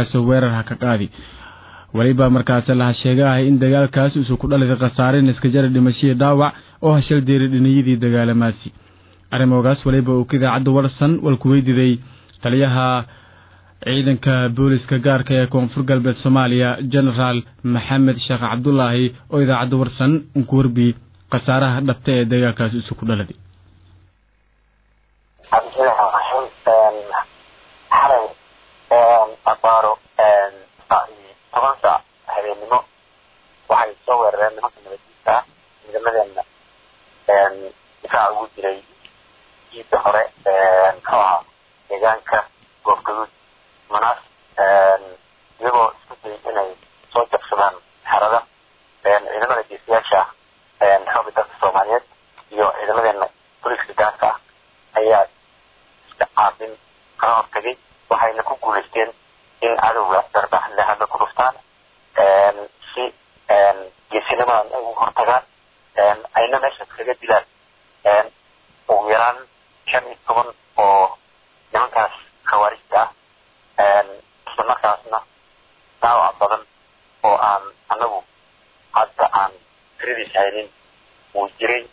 islamarkaasoo weerar ha ka qaadi weliba markaas laha sheegahay in dagaalkaas isu ku dhalida khasaare naskajara dhimashihii dhaawac oo hashal deeri dhiniyadii dagaalamaasi arrimogaas weliba uu ka idaacadda warsan walku weydiiday taliyaha ciidanka booliska gaarka ee koonfur galbeed soomaaliya genaraal maxamed sheekh cabdulaahi oo idaacadda warsan ku warbi khasaaraha dhabta ee dagaalkaas isu ku dhaladay xalay abaaro toban saac habeennimo waxay soo weerareen nimanka nabadiisa ah ciidamadeena difaac ugu jiray jiida hore muxuu ahaa deegaanka goobgaduud manaas iyagoo isku dayay inay soo jabsadaan xerada ciidamada geesiyaasha ah xooga dalka soomaaliyeed iyo ciidamadeena boliska gaarka ah ayaa iska caabin kala hortagay waxayna ku guulaysteen in cadowga darbax lehadla ku dhuftaan si geesinimadan ay ugu hortagaan ayna meesha kaga dilaan ugu yaraan shan iyo toban oo nimankaas khawaarijta ah isla markaasna daawac badan oo aan anagu hadda aan tiradiis haynin wuu jiray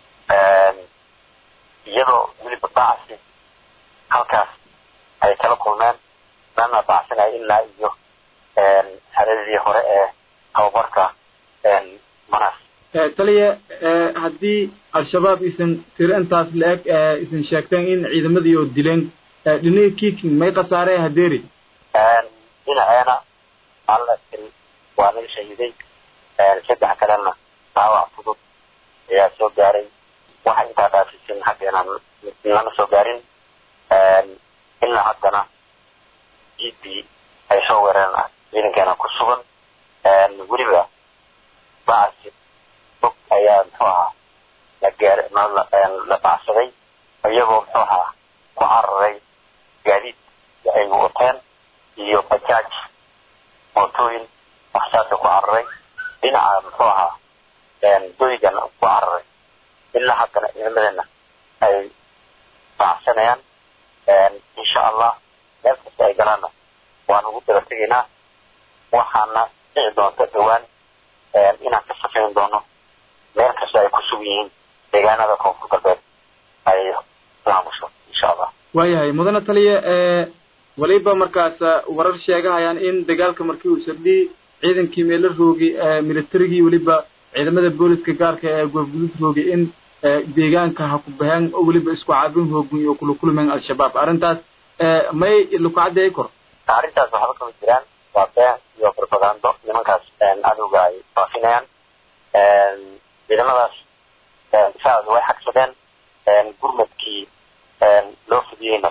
iyadoo weliba bacasi halkaas ay kala kulmeen lana bacsanaya ilaa iyo xeradii hore ee tababarka manas taliya haddii al-shabaab isan tiro intaas la-eg isan sheegteen in ciidamadii oo dileen dhinaga kiking may khasaaree hadeeri dhinaceena alla tiri waa laga shahiiday saddex kalena daawac fudud ayaa soo gaaray waxa intaa dhaafisin xaggeena lama soo gaarin ilaa haddana jiidii ay soo weereen ciidankeena ku sugan weliba bacsi bog ayaa muxuu ahaa la gaar la bacsaday iyagoo muxuu ahaa ku cararay gaadiid ay wateen iyo bajaaj mootooyin waxsaasa ku cararay dhinaca muxuu ahaa doygana ku cararay ilaa haddana ciidamadeena ay bacsanayaan insha allah meel kasta ay galaanna waan ugu daba tegaynaa waxaana dhici doonta dhawaan inaan ka safayn doono meel kasta ay ku sug yihiin deegaanada koonfur galbeed ay maamusho insha allah waayahay mudane taliya waliba markaas warar sheegahayaan in dagaalka markii uu sardhiyey ciidankii meelo roogi militarigii weliba ciidamada booliska gaarka ee goobgudud roogi in deegaanka ha ku baheen oo weliba isku caabin hoogmi oo kula kulmeen al-shabaab arrintaas may laku caddeey kor arrintaas waxba kama jiraan waa been iyo propagando nimankaas cadowga ay faafinayaan ciidamadaas difaacooda way xagsadeen gurmadkii loo fidiyeyna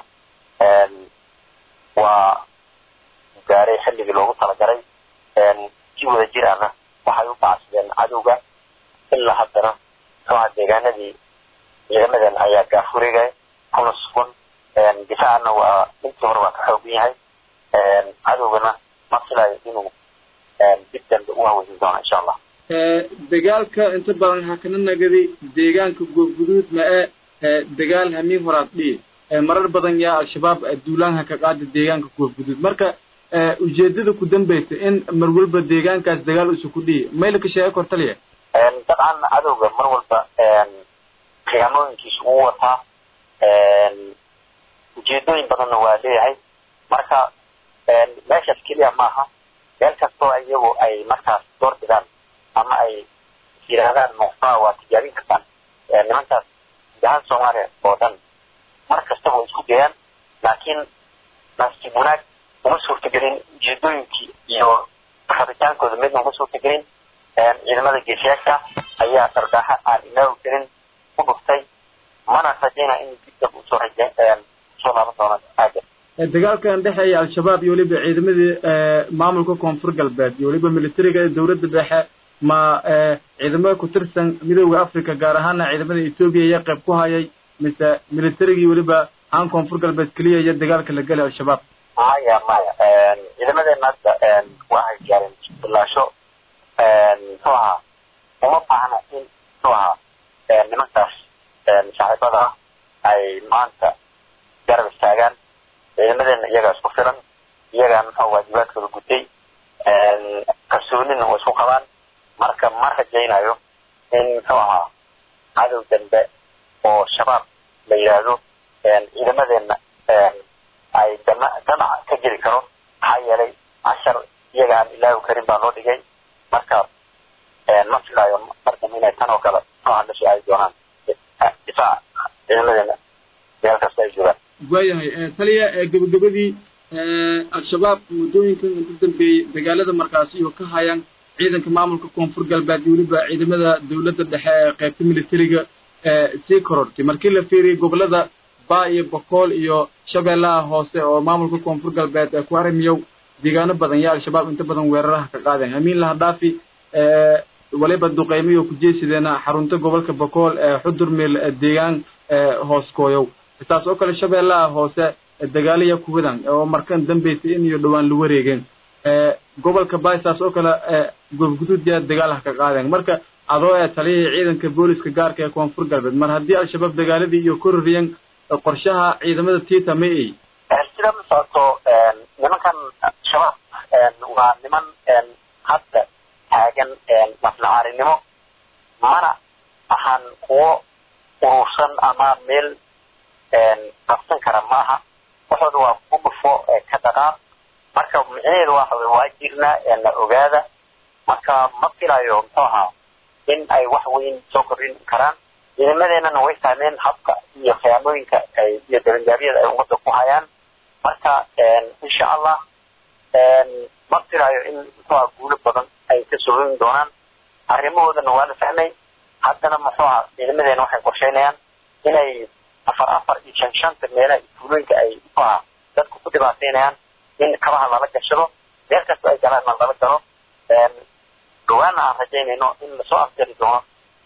waa gaaray xilligii loogu talagalay si wada jir ahna waxay u bacsadeen cadowga ilaa haddana muxuuha deegaanadii ciidamadan ayaa gaafuregay kuna sugan difaacana waa intii hore waa ka xoogan yahay cadowgana ma filayo inuu dib dambe u haweysan doono insha allah dagaalka inta badan ha kana nagadi deegaanka goobguduud ma e dagaal hamiin horaad dhihi marar badan yaa al-shabaab duulaanha ka qaada deegaanka goobguduud marka ujeedada ku dambeysa in mar walba deegaankaas dagaal isu ku dhihi mayla ka sheega kor taliya dabcan cadowga mar walba khiyaamooyinkiisa uu wataa ujeedooyin badanna waa leeyahay marka meeshaas keliya maaha meel kastoo iyagu ay markaas door bidaan ama ay yidhaahdaan muqtaa waa tijaabin kartaan nimankaas gudahaan soomaaliya oo dhan mar kastaba way isku dayaan laakiin nasiib wanaag uma suurtagelin ujeedooyinkii iyo rabitaankooda midna uma suurtagelin ciidamada geesiyaasha ayaa dardaaxa aan ilaawi karin ku dhuftay mana rajaynaa in dib dab usoo raje usoo laaban doona aaga dagaalkan dhexeeya al-shabaab iyo weliba ciidamadii maamulka koonfur galbeed iyo weliba militariga ee dowladda dhexe ma ciidamada ku tirsan midooda africa gaar ahaana ciidamada etoobiya ayaa qayb ku hayay mise militarigii weliba aan koonfur galbeed keliya iyo dagaalka la gelay al-shabaab maya maya ciidamadeena hadda waxay gaareen bilaasho muxuu ahaa uma baahna in muxuu ahaa nimankaas saaxiibada ah ay maanta garab istaagaan ciidamadeena iyagaa isku filan iyagaa muxuu waajibaadkooda gutay kalsoonina way isku qabaan marka ma rajaynayo in muxuu ahaa cadow dambe oo shabaab la yidhaahdo ciidamadeena ay dama damac ka jiri karo maxaa yeelay cashar iyaga aan ilaahu karin baa loo dhigay marka ma filaayo mardan inay tan oo kale muxuu ahaa la soo aadi doonaan difaac ciidamadeena meel kasta ay joogaan waayahay taliya gabagabadii al-shabaab muddooyinkan inta dambeeyey dagaalada markaasi iyo ka hayaan ciidanka maamulka koonfur galbeed iyo weliba ciidamada dawladda dhexe ee qaybta militariga sii korortay markii la fiiriyey gobolada baa iyo bokool iyo shabeellaha hoose oo maamulka koonfur galbeed ee ku haramiyow deegaano badan yaa al-shabaab inta badan weeraraha ka qaadeen amiin lahadhaafi waliba duqeymiyo ku jeesideena xarunta gobolka bokool ee xudur meel deegaan hooskooyow taas oo kale shabeellaha hoose dagaaliya kuwadan oo markan dambeysay in iyo dhowaan la wareegeen gobolka baay saas oo kale gobguduudyaa dagaal ha ka qaadeen marka adoo ee taliyihii ciidanka booliska gaarka ee koonfur galbeed mar haddii al-shabaab dagaaladii iyo kororiyeen qorshaha ciidamada tiita ma ey sida ma socoto nimankan shabaab waa niman hadda taagan maslacaarinimo mana ahan kuwo urursan ama meel qabsan kara maaha waxooda waa ku dhufo ka dhaqaaq marka micnaheedu waxa wey waa jirnaa la ogaada marka ma filayo muxuu ahaa in ay wax weyn soo kordhin karaan ciidamadeenana way fahmeen habka iyo khiyaamooyinka ay iyo dabanjaabyada ay ummadda ku hayaan marka insha allah ma filayo in muxuu aha guulo badan ay ka soorin doonaan arrimahoodana waa la fahmay haddana muxuu aha ciidamadeena waxay qorsheynayaan inay afar afar iyo shan shanta meelaha tuulooyinka ay muxuu aha dadku ku dhibaateynayaan in kabaha lala gashado meel kasta ay galaan lala galo dhawaana aan rajaynayno in lasoo afjari doono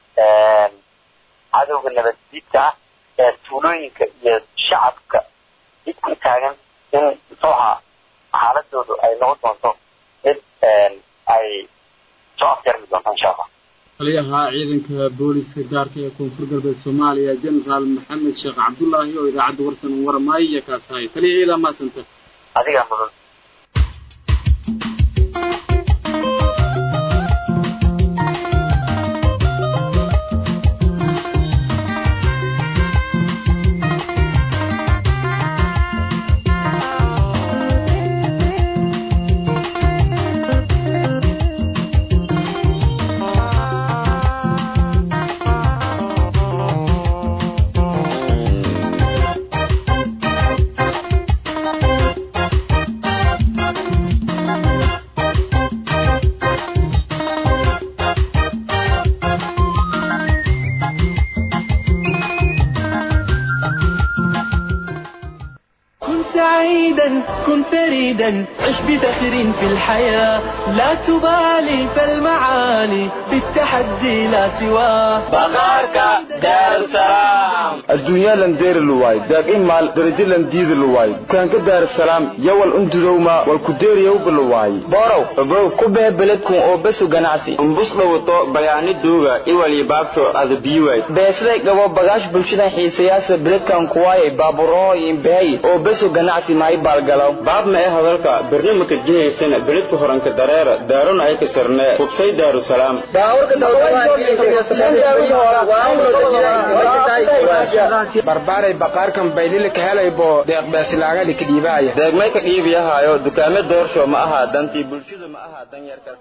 cadowga nabaddiidka ah ee tuulooyinka iyo shacabka did ku taagan in muxuu ahaa xaaladoodu ay noqon doonto mid ay soo afjarmi doonto insha allah taliyaha ciidanka booliska gaarka ee koonfur galbeed soomaaliya generaal maxamed sheekh cabdullaahi oo idaacadda warsan u waramaayo iyo kaas tahay taliya ciidaa maasanta adigaa mudan كن سعيدا كن فريدا عش بفخر في الحياة لا تبالي فالمعالي بالتحدي لا سواه بغارك دار سلام adduunya lan deeri luwaay daaqin maal darajo lan diidi luwaay dukaanka daarasalaam yowal undudowma wal ku deeriyowba luwaay borow ogow ku bee beledkun oo besu ganacsi umbus dhawato bayaani duuga iwali baabto ada biiwaay beesday gabo bagaash bulshadan xiisayaasa beledkan kuwaayay baaburoo imbehay oo besu ganacsi maay baalgalaw baab ma ee hadalka barnaamijka jihaysana beledka horanka dareera daarona ay ka sarnee hubsay daarusalaam barbaaray baqaarkan baylili ka helaybo deeqbeesilaagali ka dhiibaaya deegmay ka dhiibiyahaayo dukaame doorsho ma aha dantii bulshada ma aha dan yarka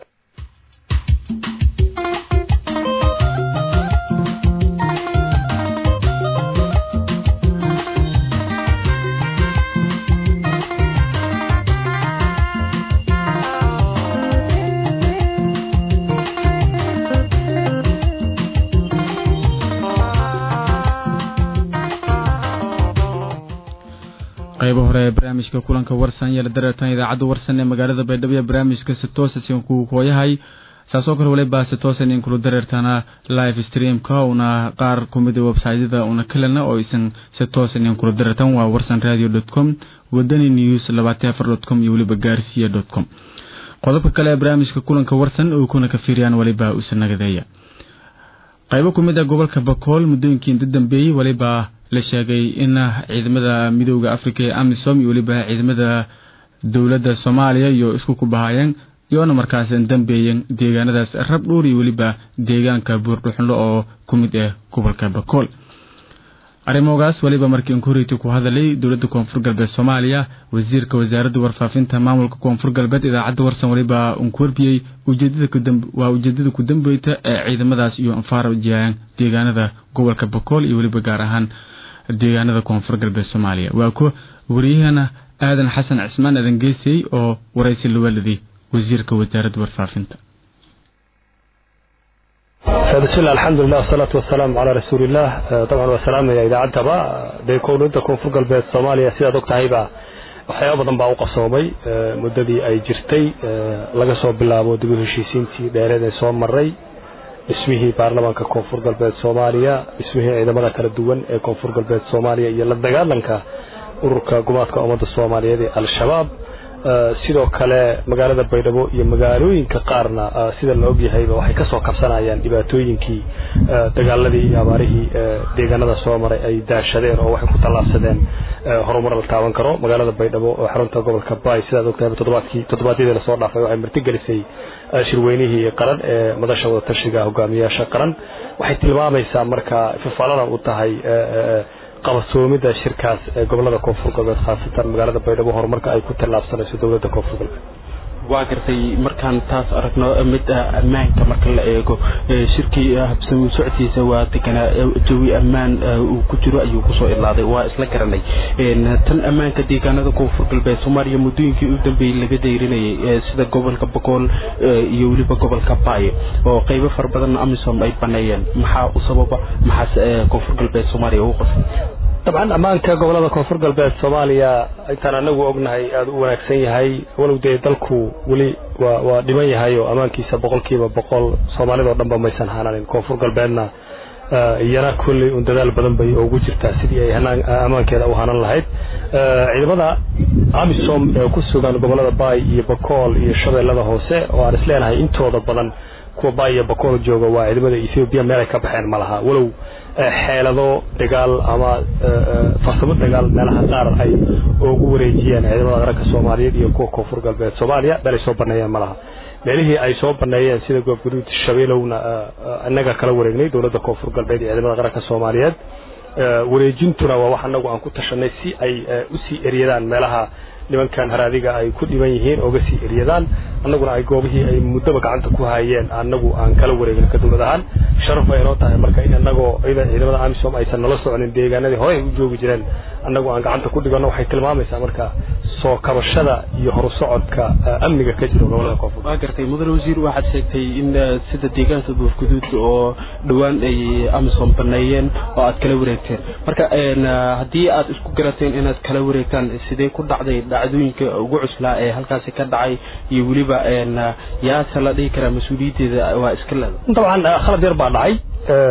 qaybo hore ee barnaamijka kulanka warsan yala dareertan idaacadda warsan ee magaalada baydhabo iyo barnaamijka sitoosa kuu kooyahay saasoo kale waliba sitoosan in kula dareertana live streamka una qaar kumida websiteyada una kalena oo isan sitoosan in kula dareertan waa warsan radio dot com wadani news labaatan afar dot com iyo weliba gaarsiya dot com qodobka kale ee barnaamijka kulanka warsan oo kuna ka fiiriyaan waliba usanagadeeya qaybo ku mid ah gobolka bakool muddooyinkii inta dambeeyey waliba la sheegay in ciidamada midooda africa ee amisom iyo weliba ciidamada dowladda soomaaliya iyo isku kubahayeen iyoona markaas dambeeyeen deegaanadaas rab dhuur iyo weliba deegaanka buurdhuxunlo oo ku mid ah gobolka bakool arrimogaas weliba markii inkuriti ku hadalay dowladda koonfur galbeed soomaaliya wasiirka wasaaradda warfaafinta maamulka koonfur galbeed idaacadda warsan weliba unkuwarbiyey waa ujeedada ku dambeyta ee ciidamadaas iyo anfaara jiyaan deegaanada gobolka bakool iyo weliba gaar ahaan deegaanada koonfur galbeed soomaaliya waa ku wariyahana aadan xasan cismaan aadan geesey oo waraysi lawaladay wasiirka wasaaradda warfaafinta بسم الله الحمد لله والصلاة والسلام على رسول الله طبعا والسلام يا إذا عدتبا دي كوندا كونفور قلبيت صوماليا سيدا دوك تهيبا waxyaaba badan baa u qasoomay muddadii ay jirtay laga soo bilaabo dib u heshiisiintii dheereed ee soo maray dhismihii baarlamaanka koonfur galbeed soomaaliya dhismihii ciidamada kala duwan ee koonfur galbeed soomaaliya iyo la dagaalanka ururka gumaadka ummadda soomaaliyeed ee al-shabaab sidoo kale magaalada baydhabo iyo magaalooyinka qaarna sida la ogyahayba waxay kasoo kabsanayaan dhibaatooyinkii dagaaladii iyo abaarihii deegaanada soo maray ay daashadeen oo waxay ku tallaabsadeen horumar la taaban karo magaalada baydhabo oo xarunta gobolka bay sidaad ogtahay toddobaadkii toddobaadyadii lasoo dhaafay waxay martigelisay shirweynihii qaran ee madasha wadatashiga hogaamiyaasha qaran waxay tilmaamaysaa marka fifaalana u tahay qabasoomida shirkaas ee gobolada koonfur galbeed khaasatan magaalada baydhabo horumarka ay ku tallaabsanayso dowladda koonfur galbeed waa gartay markaan taas aragno mid ammaanka marka la eego shirkii habsami socodkiisa waa deganaa jawi ammaan uu ku jiro ayuu kusoo ilaaday waa isla garanay tan ammaanka deegaanada koonfur galbeed soomaaliya muddooyinkii u dambeeyey laga dayrinayay sida gobolka bogool iyo weliba gobolka baayo oo qeybo fara badan amisom ay baneeyeen maxaa u sababa maxaas koonfur galbeed soomaaliya ugu qosay dabcan ammaanka gobolada koonfur galbeed soomaaliya intaan anagu ognahay aada u wanaagsan yahay walow dee dalku weli waa waa dhiman yahay oo ammaankiisa boqolkiiba boqol soomaalidao dhan ba maysan hananin koonfur galbeedna iyana kolley un dadaal badan bay ugu jirtaa sidii ay ammaankeeda u hanan lahayd ciidamada amisom ee ku sugan gobolada baay iyo bakool iyo shabeellada hoose oo aan isleenahay intooda badan kuwa baay iyo bakool jooga waa ciidamada ethoobiya meel ay ka baxeen ma laha walow xeelado dagaal ama farsamo dagaal meelaha qaar ay ugu wareejiyeen ciidamada qaranka soomaaliyeed iyo kuwa koonfur galbeed soomaaliya meel ay soo baneeyeen ma laha meelihii ay soo baneeyeen sida goobguduud shabeelowna inaga kala wareegnay dowladda koonfur galbeed iyo ciidamada qaranka soomaaliyeed wareejintuna waa wax anagu aan ku tashanay si ay usii eryadaan meelaha nimankan haraadiga ay ku dhiban yihiin ooga sii eryadaan annaguna ay goobihii ay muddaba gacanta ku hayeen annagu aan kala wareegin ka dowlad ahaan sharaf bay inoo tahay marka in annagoo ciidamada amisom aysan nala soconin deegaanadii hore ay u joogi jireen annagu aan gacanta ku dhiganno waxay tilmaamaysaa marka soo kabashada iyo horusocodka amniga ka jira gobolada koonfur waa gartay mudane wasiir waxaad sheegtay in sida deegaanka buufguduud oo dhowaan ay amisom baneeyeen oo aad kala wareegteen marka haddii aad isku garateen inaad kala wareegtaan sidee ku dhacday dhacdooyinka ugu cuslaa ee halkaasi ka dhacay iyo weliba yaase la dhihi karaa mas-uuliyaddeeda waa iska leeda dabcan khalad yar baa dhacay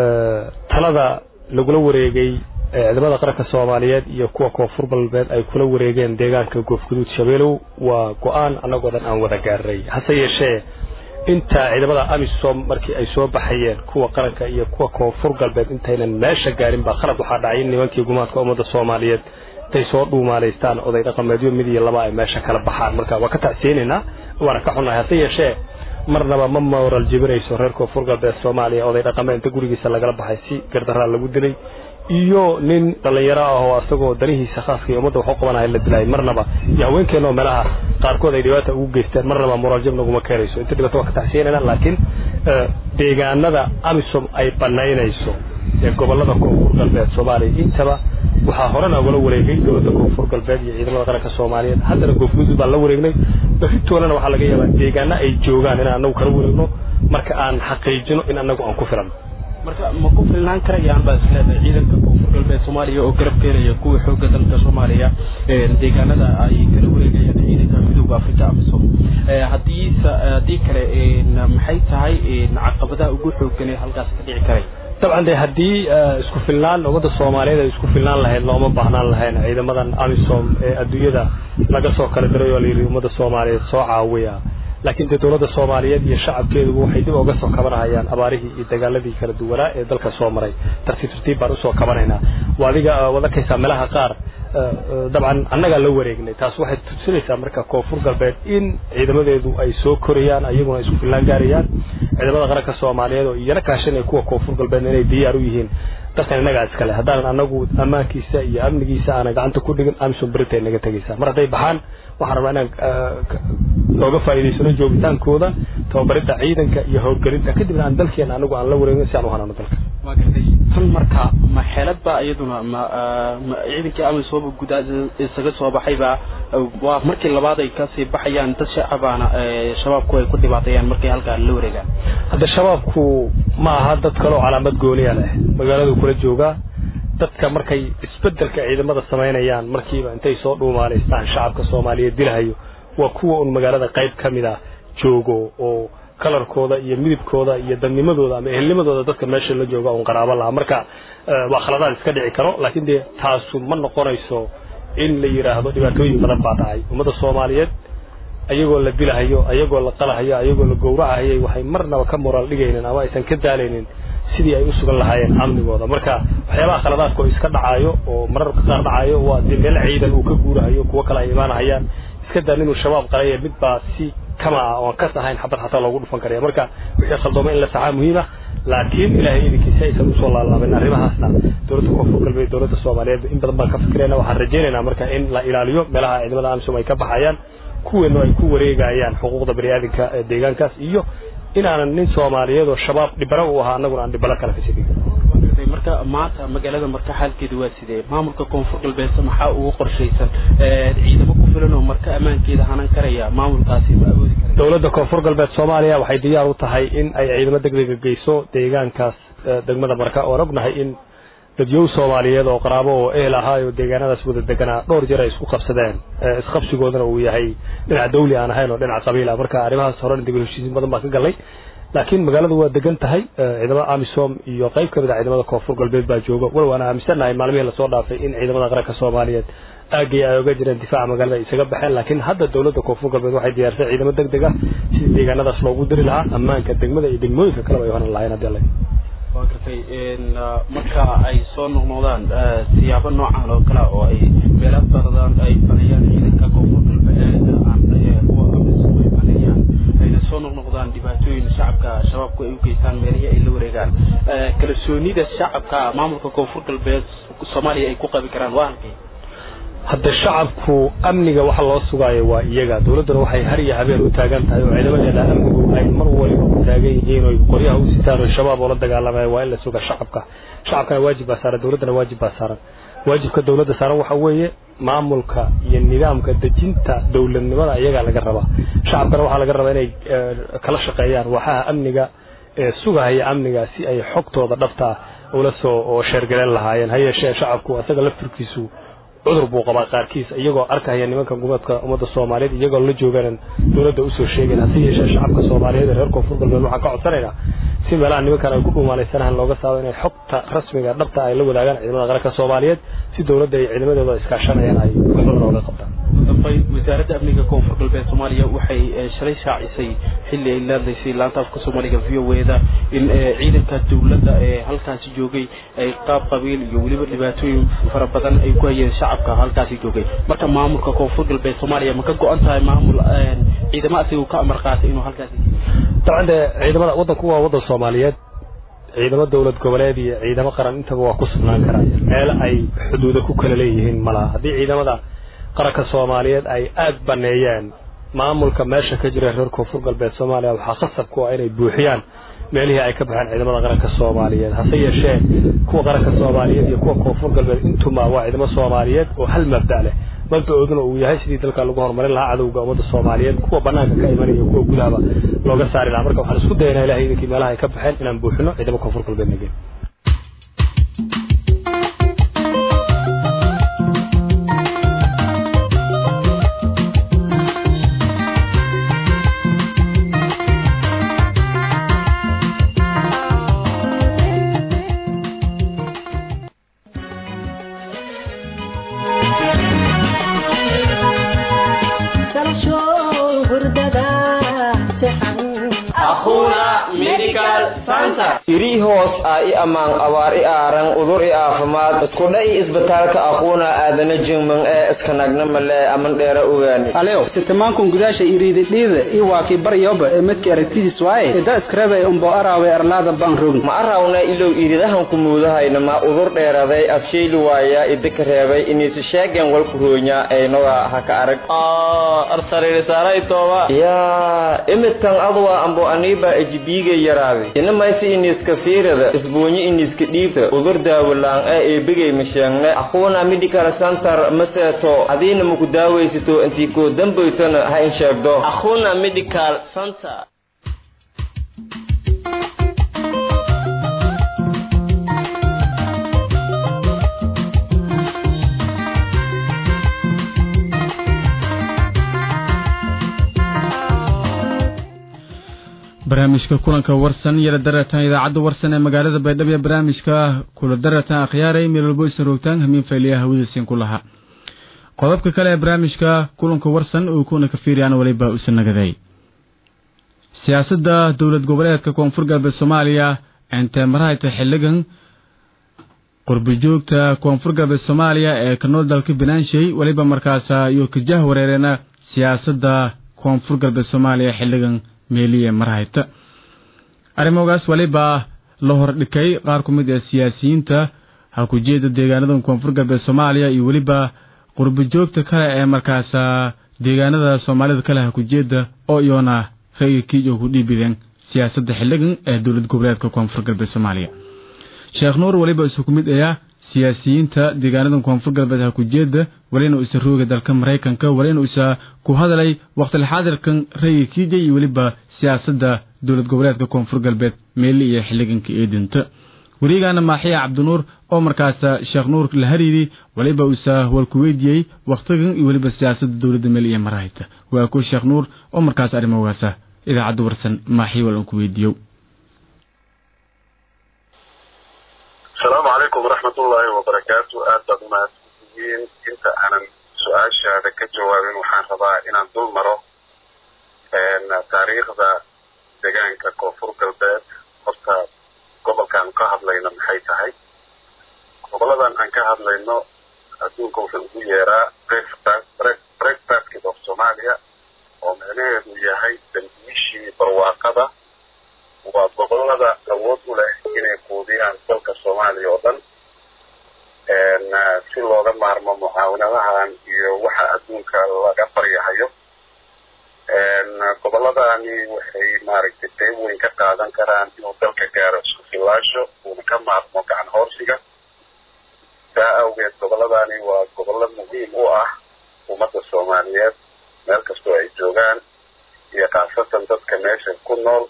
talada lagula wareegay ciidamada qaranka soomaaliyeed iyo kuwa koonfur galbeed ay kula wareegeen deegaanka goofguduud shabeelow waa go-aan annagoo dhan aan wada gaaray hase yeeshee inta ciidamada amisom markii ay soo baxayeen kuwa qaranka iyo kuwa koonfur galbeed intaynan meesha gaarin baa khalad waxaa dhacay in nimankii gumaadka ummadda soomaaliyeed intay soo dhuumaalaystaan oday dhaqameedyo mid iyo laba ay meesha kala baxaan marka waa ka tacsiyeynaynaa waana ka xunnahay hase yeeshee marnaba ma moral jebinayso reer koonfur galbeed soomaaliya oday dhaqameed inta gurigiisa lagala baxay si gardaraa lagu dilay iyo nin dhallinyaro ah oo asagoo danihiisa khaaska iyo ummadda wax u qabanaya la dilaayay marnaba iyo haweenkeena oo meelaha qaarkood ay dhibaata ugu geysteen marnaba moraaljab naguma keenayso inta dhibaato waa ka taxsiinayna laakiin deegaanada amisom ay banaynayso ee gobolada koonfur galbeed soomaaliya intaba waxaa horena ugala wareegay dowladda koonfur galbeed iyo ciidamada qaranka soomaaliyeed haddana goofguduud baan la wareegnay beritoolana waxaa laga yaabaa deegaano ay joogaan inaan anagu kala wareegno marka aan xaqiijino in anagu aan ku filan marka ma ku filnaan karayaan baa isleedahay ciidanka koonfur galbeed soomaaliya oo garab keenaya kuwa xooga dalka soomaaliya deegaanada ay kala wareegayaan ciidanka midooda afrika amisom haddii haddii kale maxay tahay caqabadaha ugu xoogan ee halkaas ka dhici karay dabcan de haddii isku filnaan ummadda soomaaliyeed ay isku filnaan lahayd looma baahnaan lahayn ciidamadan amisom ee adduunyada laga soo kala diray oo layidhi ummadda soomaaliyeed soo caawiya laakiin dee dowladda soomaaliyeed iyo shacabkeeduba waxay dib uga soo kabanahayaan abaarihii iyo dagaaladii kala duwanaa ee dalka soo maray tartiib tartiib baan usoo kabanaynaa waa adiga waad arkaysaa meelaha qaar dabcan annagaa la wareegnay taas waxay tusinaysaa marka koonfur galbeed in ciidamadeedu ay soo korayaan ayaguna isku fillaan gaarayaan ciidamada qaranka soomaaliyeed oo iyana kaashanaya kuwa koonfur galbeedna inay diyaar u yihiin dalkan innagaa iskale haddaanan anagu ammaankiisa iyo amnigiisa aanan gacanta ku dhigin amison berita naga tegaysaa mar hadday baxaan waxaan rabaa inaan looga faa'iidaysano joogitaankooda tababaridda ciidanka iyo howlgelinta kadibna aan dalkeena anagu aan la wareegin si aan u hanano dalka waa gartay tan marka ma xeelad ba iyaduna ma ma ciidankii amisoba gudaa isaga soo baxayba waa markii labaad ay kasii baxayaan dad shacabaana shabaabku ay ku dhibaateeyaan markay halkaa la wareegaan hadda shabaabku ma aha dad kaleo calaamad gooniya leh magaaladu kula joogaa dadka markay isbedelka ciidamada samaynayaan markiiba intay soo dhuumaanaystaan shacabka soomaaliyeed dilahayo waa kuwa un magaalada qayb ka mid a joogo oo kalarkooda iyo midibkooda iyo dadnimadooda ama ehelnimadooda dadka meesha la jooga un qaraabo laha marka waa khaladaad iska dhici karo laakiin dee taasu ma noqonayso in la yidhaahdo dhibaatooyin badan baa dhacay ummadda soomaaliyeed ayagoo la dilahayo ayagoo la qalahayo ayagoo la gowracahayay waxay marnaba ka moraal dhigaynin ama aysan ka daalaynin sidii ay u sugan lahaayeen amnigooda marka waxyaabaha khaladaadka oo iska dhacaayo oo mararka qaar dhacaayo waa dee meel ciidan uu ka guurahayo kuwo kale ay imaanahayaan iska daa inuu shabaab qalaya mid baa si kama ah oon kas ahayn xabad xataa loogu dhufan karaya marka wixii khaldooma in la saxaa muhiima laakiin ilaahay idinkiisa aysan usoo laalaabin arrimahaasna dowladda koonfur galbeed dowladda soomaaliyeed in badan baan ka fikirayna waxaan rajaynaynaa marka in la ilaaliyo meelaha ciidamada amisom ay ka baxayaan kuweenu ay ku wareegayaan xuquuqda baniaadamka ee deegaankaas iyo inaanan nin soomaaliyeed oo shabaab dhibano u ahaa annaguna aan dhibano kale kasii dhigin marka maanta magaalada marka xaalkeedu waa sidee maamulka koonfur galbeed maxaa ugu qorshaysan ciidamo ku filan oo marka ammaankeeda hanan karaya maamulkaasi ma awoodi kara dowladda koonfur galbeed soomaaliya waxay diyaar u tahay in ay ciidamo degdega geyso deegaankaas degmada marka oon ognahay in dadyow soomaaliyeed oo qaraabo oo ehel ahaayo deegaanadaas wada deganaa dhowr jeer ay isku qabsadeen isqabsigoodana uu yahay dhinac dawli aan ahayn oo dhinac qabiil ah marka arrimahaas horena degel heshiisiin badan baan ka galnay laakiin magaaladu waa degan tahay ciidamada amisom iyo qayb ka mid a ciidamada koonfur galbeed baa jooga walow aan aaminsannahay maalmihii lasoo dhaafay in ciidamada qaranka soomaaliyeed aagay ay oga jireen difaaca magaalada ay isaga baxeen laakiin hadda dowladda koonfur galbeed waxay diyaarsay ciidamo deg deg ah sidii deegaanadaas loogu diri lahaa ammaanka degmada iyo degmooyinka kaleba ay horan lahayn haddii alla waa gartay marka ay soo noqnoqdaan siyaabo noocan oo kale oo ay meelo badan ay banayaan ciidanka koonfur galbeed aan kuwa amisom ay banayaan ayna soo noqnoqdaan dhibaatooyin shacabka shabaabku ay u geystaan meelihii ay la wareegaan kalsoonida shacabka maamulka koonfur galbeed soomaaliya ay ku qabi karaan waa halkay hadda shacabku amniga waxa loo sugaayo waa iyaga dowladduna waxay har iyo habeen u taagan tahay oo ciidamadeeda amnigu ay mar waliba u taagan yihiin oo qoryaha u sitaan oo shabaab oo la dagaalamaya waa in la suga shacabka shacabkana waajib baa saaran dowladdana waajib baa saaran waajibka dowladda saaran waxa weeye maamulka iyo nidaamka dejinta dowladnimada iyagaa laga rabaa shacabkana waxaa laga rabaa inay kala shaqeeyaan waxaha amniga ee sugahaya amniga si ay xogtooda dhabta ula soo oo sheergaleen lahaayeen ha yeeshee shacabku asaga laftirkiisu cudur buu qabaa qaarkiis iyagoo arkahaya nimanka gumeedka ummadda soomaaliyeed iyagoo la joogaan dowladda usoo sheegayn hase yeeshee shacabka soomaaliyeed ee reer koonfur galbeed waxaan ka codsanaynaa si meelaha nimankan ay ku dhuumaalaysanahan looga saabo inay xogta rasmiga dhabta ay la wadaagaan ciidamada qaranka soomaaliyeed si dowladda iyo ciidamadooda iskaashanayaan ay waxooda looga qabtaan wasaaradda amniga koonfur galbeed soomaaliya waxay shalay shaacisay xilli ay laadlaysay laanta afka soomaaliga v o eda in ciidanka dowladda ee halkaasi joogay ay qaab qabiil iyo weliba dhibaatooyin fara badan ay ku hayeen shacabka halkaasi joogay marka maamulka koonfur galbeed soomaaliya ma ka go-an tahay maamul ciidamo asigu ka amar qaatay inuu halkaasi dabcan dee ciidamada waddanku waa waddan soomaaliyeed ciidamo dowlad goboleed iyo ciidamo qaran intaba waa ku sugnaan karaan meel ay xuduuda ku kala leeyihiin malaha haddii ciidamada qaranka soomaaliyeed ay aad baneeyeen maamulka meesha ka jira reer koonfur galbeed soomaaliya waxaa khasab ku ah inay buuxiyaan meelihii ay ka baxeen ciidamada qaranka soomaaliyeed hase yeeshee kuwa qaranka soomaaliyeed iyo kuwa koonfur galbeed intuma waa ciidamo soomaaliyeed oo hal mabda leh mabdaooduna uu yahay sidii dalka lagu horumarin lahaa cadowga ummadda soomaaliyeed kuwa banaanka ka imanaya iyo kuwa gudahaba looga saari lahaa marka waxaan isku dayanaa ilahay idinkii meelaha ay ka baxeen inaan buuxino ciidamo koonfur galbeed nageen santa iri hoos ah i ammaan abaar i aaran udur i aafimaad iskudha i isbitaalka aquuna aadana jingman ee iska nagna male aman dheera ogaani alew sitamankun gudaasha iriididhiida i waaki baryoba ee midka aragtidiis waaye ida iskarebe umbo araawe arlaada baan rogn ma arawna ilow iridahan ku muudahayna ma udur dheeraday afshayli waaya idika reebay inisi sheegen walku hoonya aynoga haka arag arsaririsaaray yaa imitan adwa ambo aniiba ejibiiga yaraaday ina maysi iniska fiirada isbuunyi iniska dhiibta udur daawalaan ee eebigay masheegne aquuna medical center maseeto adiina maku daawaysito intii koo dambaytana ha in sheegdo akhuna medical center barnaamijka kulanka warsan yala daratan idaacadda warsan ee magaalada baydhabo ee barnaamijka kula daratan akhyaaray meel walbo isan roogtaan hamiin fayliya hawadiisiin ku lahaa qodobka kale ee barnaamijka kulanka warsan uu kuna ka fiiriyaan waliba usan nagaday siyaasadda dowlad goboleedka koonfur galbeed soomaaliya intee marahayta xiligan qurbijoogta koonfur galbeed soomaaliya ee ka nool dalka banaanshay weliba markaas iyo kajah wareereena siyaasadda koonfur galbeed soomaaliya xiligan meeliye marhayta arrimogaas waliba la hordhikay qaar ku mid ee siyaasiyiinta ha ku jeeda deegaanada koonfur galbeed soomaaliya iyo weliba qurbijoogta kale ee markaas deegaanada soomaalida kale ha ku jeeda oo iyoona rayigkii oo ku dhiibideen siyaasadda xiligan ee dowlad goboleedka koonfur galbeed soomaaliya sheekh nuur weliba isu ku mid ayaa siyaasiyiinta deegaanada koonfur galbeed ha ku jeeda walina isa rooga dalka maraykanka walina isa ku hadalay waqtilxaadirkan rayidkiija iyo weliba siyaasadda dowlad goboleedka koonfur galbeed meeli iyo xiliganka eedinta werigaana maaxiya cabdinuur oo markaas sheekh nuur la hariiri waliba usa walku weydiiyey wakhtigan iyo weliba siyaasadda dowladda meel iyo marahayta waa ku sheekh nuur oo markaas arrimogaasa idaacadda warsan maaxiya wal ku weydiiyo asalaamu calaykum waraxmatullaahi wabarakaatu aad baad umahadsantihiin inta aanan su-aashaada ka jawaabin waxaan rabaa inaan dul maro taariikhda deegaanka koonfur galbeed horta gobolkaan ka hadlayno maxay tahay goboladan aan ka hadlayno adduunka wuxuu ugu yeeraa break basket of somalia oo micnaheedu yahay dambiishii barwaaqada waa gobolada awood u leh inay quudiyaan dalka soomaaliya oo dhan si looga maarmo mucaawinadahan iyo waxa adduunka laga baryahayo goboladani waxay maaragtay qayb weyn ka qaadan karaan inuu dalka gaaro isku filaasho uuna ka maarmo gacan hoorsiga saa awgeed goboladani waa gobollo muhiim u ah ummadda soomaaliyeed meel kastoo ay joogaan iyo khaasatan dadka meesha ku nool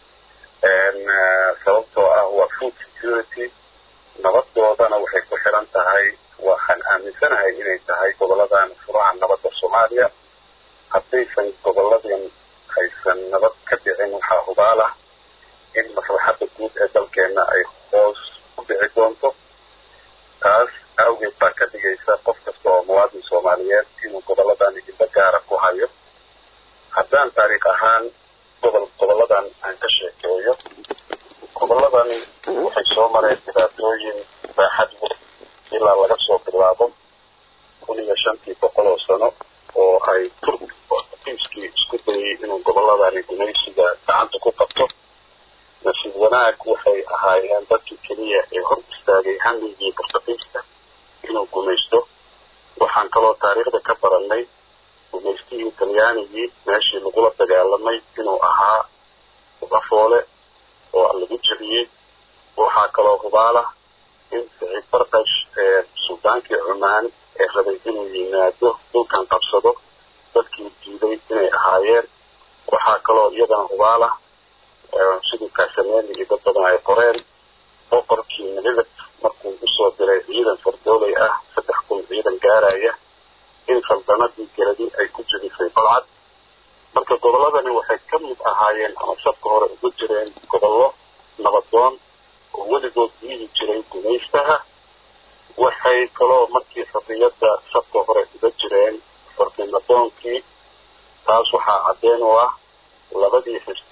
sababtoo ah waa food security nabadoodana waxay ku xiran tahay waxaan aaminsanahay inay tahay goboladan furaha nabadda soomaaliya haddaysan goboladan haysan nabad ka dhicin waxaa hubaal ah in maslaxadda guud ee dalkeena ay hoos u dhici doonto taas awgeed baa ka dhigaysa qof kasta oo muwaadin soomaaliyeed inuu goboladan idinba gaara ku hayo haddaan taariikh ahaan gobol goboladan aan ka sheekeeyo goboladani waxay soo mareen dhibaatooyin baaxad weyn ilaa laga soo bilaabo kun iyo shantii boqol oo sano oo ay turkiiskii isku dayay inuu goboladani gumaysiga gacanta ku qabto nasiib wanaag waxay ahaayeen dadkii keliya ee hor istaagay hamigii portugiiska inuu gumaysto waxaan kaloo taariikhda ka baranay gumaystihii talyaanigii meeshii lagula dagaalamay inuu ahaa lafoole oo lagu jebiyey waxaa kaloo hubaalah in siciid barkash ee suldaankii cumaan ee rabay inuu yimaado dhulkan qabsado dadkii diiday inay ahaayeen waxaa kaloo iyadana hubaalah sidii kaasameeli iyo dad badan ay qoreen boqorkii midab markuu usoo diray ciidan fardooley ah saddex kun ciidan gaaraya in saldanadii geladi ay ku jebisay balcad marka goboladani waxay ka mid ahaayeen ama sabka hore ugu jireen gobollo nabadoon oo weligood diidi jiray gumaystaha waxay kaloo markii xorriyadda sabka hore uga jireen xornimadoonkii taas waxaa caddeen u ah labadii xisbi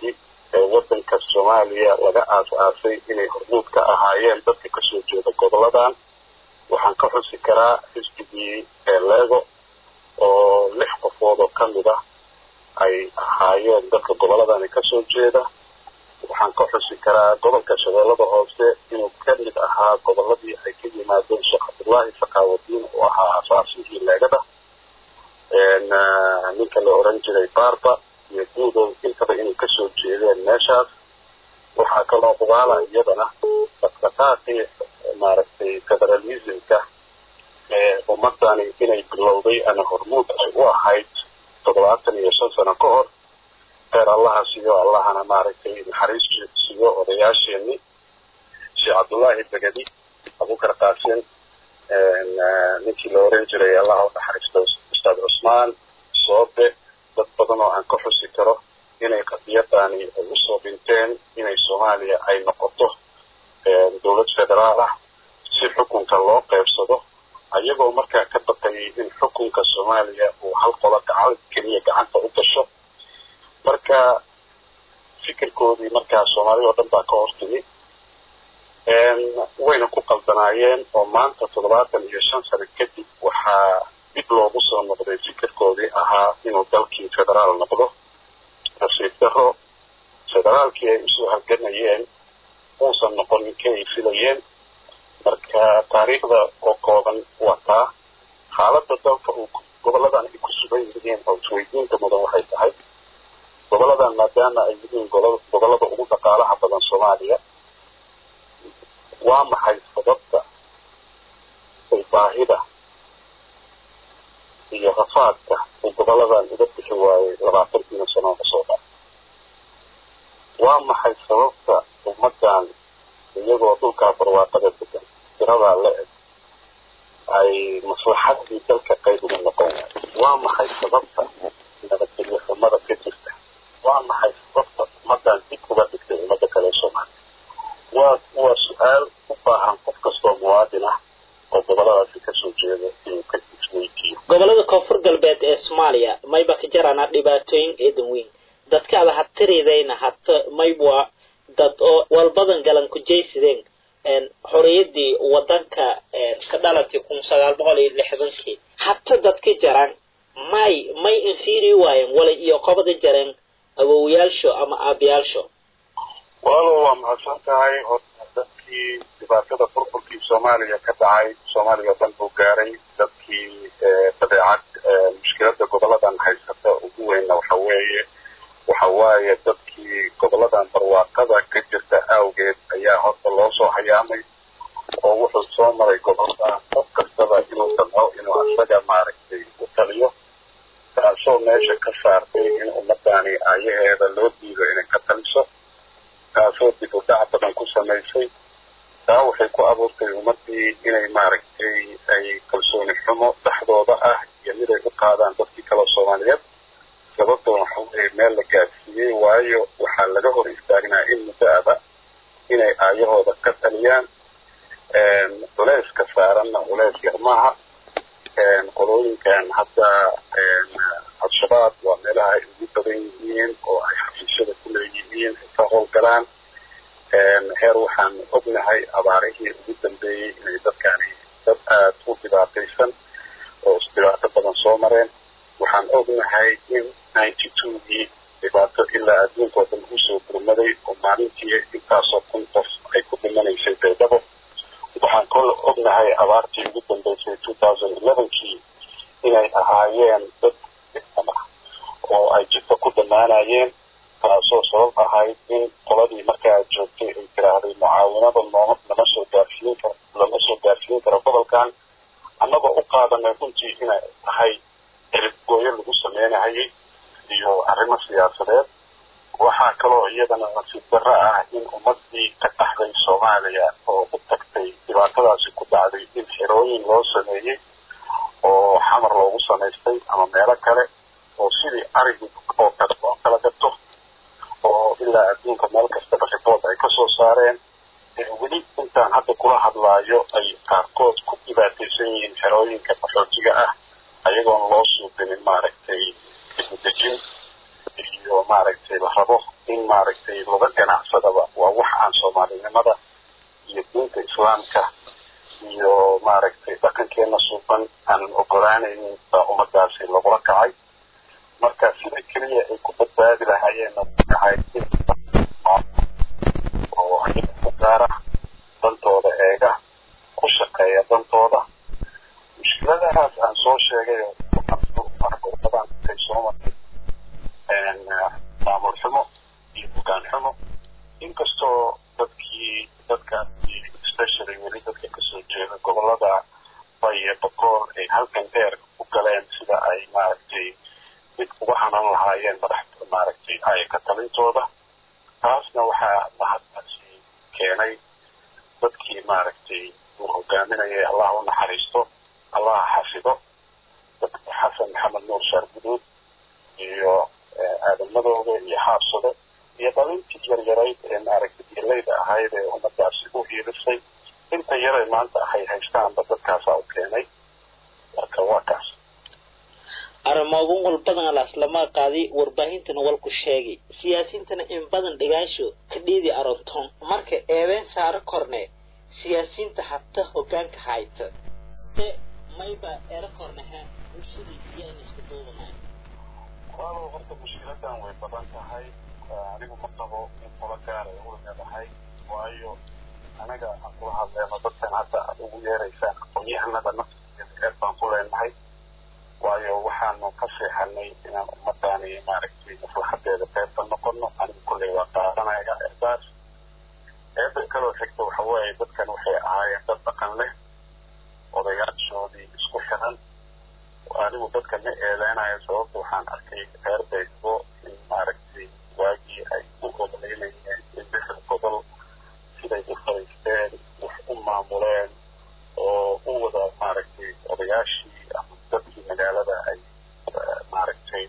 ee wadanka soomaaliya laga aas-aasay inay hormuud ka ahaayeen dadka kasoo jeeda goboladan waxaan ka xusi karaa xisbigii eeleego oo lix qofood oo kamid ah ay ahaayeen dadka goboladani kasoo jeeda waxaan ka xusi karaa gobolka shabeellada hoose inuu kamid ahaa goboladii ay ka yimaadeen sheekh cabdullaahi sakaawadiin oo ahaa asaasihii leegada ninka la oran jiray barba iyo guudow intaba inay kasoo jeedeen meeshaas waxaa kaloo hubaala iyadana dhaqdhaqaaqii maaragtay federalismka ee ummadani inay bilowday ama hormuud ay u ahayd toddobaatan iyo shan sano ka hor heer allaha siyo allahana maaragtay naxariis siyo odayaasheeni sheekh cabdullaahi begedi abukar qaasin ninkii la oran jiray allaha u naxariisto ustaad cusmaan soobe dad badan oo aan ka xusi karo inay qadiyadani ay usoo dhinteen inay soomaaliya ay noqoto dowlad federaal ah si xukunka loo qeybsado ayagoo markaa ka baqayay in xukunka soomaaliya uu hal qolo gacan keliya gacanta u gasho marka fikirkoodii markaa soomaalida oo dhan baa ka hortimi wayna ku qaldanaayeen oo maanta toddobaatan iyo shan sano kadib waxaa dib loogu soo noqday fikirkoodii ahaa inuu dalkii federaal noqdo nasiib daro federaalkii ay usoo halganayeen uusan noqonin ka ay filayeen marka taariikhda oo kooban wataa xaaladda dalka uu goboladan ay ku sugan yihiin oo isweydiinta mudan waxay tahay goboladan maadaama ay yihiin gobolada ugu dhaqaalaha badan soomaaliya waa maxay sababta ay baahida iyo rafaadka uu goboladan uga bixi waayey labaatankiina sano kasoo dha waa maxay sababta ummadan iyagoo dhulkaa barwaaqada degan tiradaa la eg ay maslaxadii dalka qayb uga noqon waayo waa maxay sababta nabadgelyo xumada ka jirta waa maxay sababta ummadan dib uga dhigtay ummadda kale soomaaliya waa waa su-aal u baahan qof kastoo muwaadin ah oo goboladaasi kasoo jeeda inuu ka isweydiiyo gobolada koonfur galbeed ee soomaaliya mayba ka jarana dhibaatooyin eedan weyn dadka ada hatiridayna hata maybwa dad oo walbadan galan ku jaysideen xoriyadii wadanka ka dhalatay kun sagaal boqol iyo lixdankii hata dadka jaran may may infiri waayen wala iyo qobada jareen awowyaalsho ama aabayaalsho walaalo waa mahadsan tahay horta dadkii dhibaatada burburkii soomaaliya ka dhacay soomaaliya dhan buu gaaray dadkii badeecad mushkilada goboladan haysata ugu weynna waxa weeye waxa waaye dadkii goboladan barwaaqada ka jirta awgeed ayaa horta loo soo hayaamay oo wuxuu soo maray gobolada qof kastaba inuu damco inuu asaga maaragtay u taliyo taasoo meesha ka saartay in ummadani ayaheeda loo diido inay ka taliso taasoo dib u dhac badan ku samaysay taa waxay ku abuurtay ummadii inay maaragtay ay kalsooni xumo dhexdooda ah iyo mid ay u qaadaan dadkii kale soomaaliyeed sababtoon waxa weeye meel la gaadsiiyey waayo waxaa laga hor istaagnaa in muddo aba inay aayahooda ka taliyaan culeyska saaranna culeys yar maaha qolooyinkan hadda al-shabaab waa meelaha ay ugu badan yihiin oo ay xafiisyada ku leeyihiin ay ka howlgalaan heer waxaan ognahay abaarihii ugu dambeeyey inay dadkani dad aada u dhibaataysan oo isdhibaato badan soo mareen waxaan ognahay in ninety twogii dhibaato ilaa adduunkao dhan usoo gurmaday oo maalintii intaasoo kun qof ay ku dhimanaysay baydhabo waxaan kol ognahay abaartii ugu dambeysay two thousand elevenkii inay ahaayeen dad oo ay jidka ku dhammaanayeen taasoo sabab ahayd in qoladii markaa joogtay ay tiraahday mucaawinada nooma lama soo gaarsiin karo lama soo gaarsiin karo gobolkan annagoo u qaadanay runtii inay tahay ciribgooyo lagu sameynahayay iyo arrimo siyaasadeed waxaa kaloo iyadana nasiib darro ah in ummadii ka dhaxday soomaaliya oo u tagtay dhibaatadaasi ku dhacday in xirooyin loo sameeyey oo xamar loogu samaystay ama meelo kale oo sidii arigii oo kale loo kala gato oo ilaa adduunka meel kastaba ribood ay kasoo saareen weli intaan hadda kula hadlaayo ay qaarkood ku dhibaataysan yihiin xerooyinka qaxootiga ah ayagoon loo suubinin maaragtay dibudejin iyo iyo maaragtay la rabo in maaragtay laga ganacsadaba waa wax aan soomaalinimada iyo diinta islaamka iyo maaragtay dhaqankeena suuban aanan ogolaanaynin baa ummadaasi lagula kacay marka sida keliya ay ku badbaadi lahaayeenna waxay oo ayaga ku gaara dantooda eega ku shaqeeya dantooda mushkiladahaas aan soo sheegay badan ay soo martay maamul xumo iyo bugaan xumo inkastoo dadkii dadkaasi especially weli dadka kasoo jeeda gobolada bay iyo bakool ay halkan dheer u galeen sida ay maaragtay mid uga hanan lahaayeen madax maaragtay ayaka talintooda taasna waxaa mahadkaasi keenay dadkii maaragtay uu hogaaminayay allah u naxariisto allah xafido dadka xasan maxamed nuur shaar guduud iyo aadamadooda iyo xaabsado iyo dhalintii yaryarayd ee maaragtay dilayda ahayd ee ummadaasi u hiilisay inta yaray maanta ahay haystaanba dadkaasaa u keenay marka waa kaas arrimoodun walbadan laaslama qaadi warbaahintana walku sheegay siyaasiintana in badan dhigaansho ka dhiidi aronton marka eedeyn saaro korne siyaasiyiinta hata hogaanka hayta mayba ero korneha bulshadii iyaan isku duubanayo walaalow horta mushkiladan way badan tahay anigu ma qabo in kula gaara u leedahay waayo anaga aan kula hadleeno dadkan hadda aad ugu yeeraysaan aqoon-yahanada naftigeeda eed baan ku leenahay waayo waxaanu ka seexanay inaan ummadaani maaragtay maslaxadeeda qeybta noqono anigu kulley waa qaadanaya eedaas eeda kaloo xigta waxa weeye dadkan waxay ahaayeen dad dhaqan leh odayaashoodii isku xiran anigu dadka ma eedeynayo sababta waxaan arkay reer beydbo in maaragtay waagii ay u ogoleynayeen in lixda gobol siday u fariisteen wax u maamuleen oo u wada maaragtay odayaashii ama dadkii magaalada ay maaragtay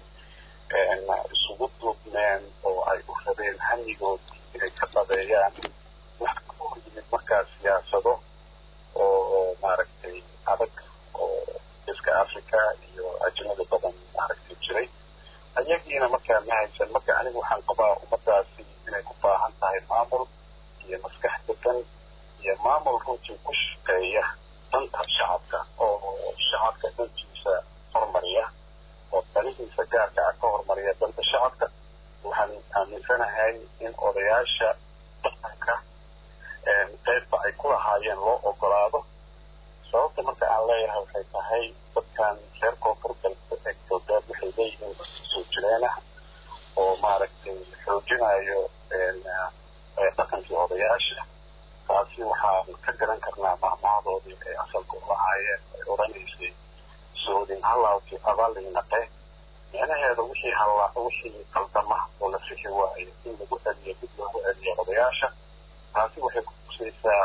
isugu duubmeen oo ay u rabeen hamigoodii inay ka dhabeeyaan wax ka hor yimid markaa siyaasado oo maaragtay adag oo iska africa iyo ajnada badan maaragtay jiray ayagiina markaa ma haysan marka anigu waxaan qabaa ummadaasi inay u baahan tahay maamul iyo maskax degan iyo maamul runtii ku shaqeeya danta shacabka oo shacabka dantiisa hormariya oo danihiisa gaarka ah ka hormariya danta shacabka waxaan aaminsanahay in odayaasha dhaqanka qeybba ay ku lahaayeen loo ogolaado sababta marka aan leeyahay waxay tahay dadkan reer koonfur galbeed galbeed waxay leeyihiin soo jireenah oo maaragtay xoojinayo dhaqankii odayaasha taasi waxaan ka garan karnaa mahmahadoodii ay asalka u lahaayeen ay odhanaysay soodin halaawkii abaaliinaqe micnaheeda wixii halla wixii qaldama oo la fixi waayo in lagu celiyo dib loogu celiyo odayaasha taasi waxay kutusaysaa